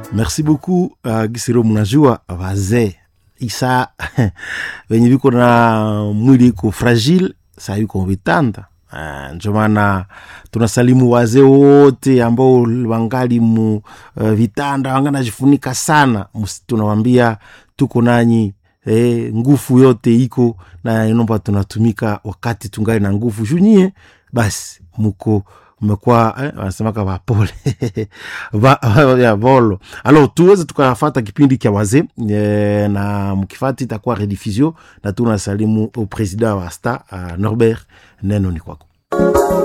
merci beaucoup uh, gisiro mnajua wazee isa wenye viko na mwili iko fragile saa yuko vitanda uh, ndio maana tunasalimu wazee wote ambao wangali mu uh, vitanda wanganajifunika sana Mus- tunawambia tuko nanyi eh, nguvu yote iko na inomba tunatumika wakati tungali na nguvu junyie basi muko mmekuwa eh, wanasemaka vapole Va- ya volo alors tuweze tukafata kipindi kya wazee eh, na mkifati itakuwa rediffusion na tunasalimu au president wa sta uh, norbert neno ni kwako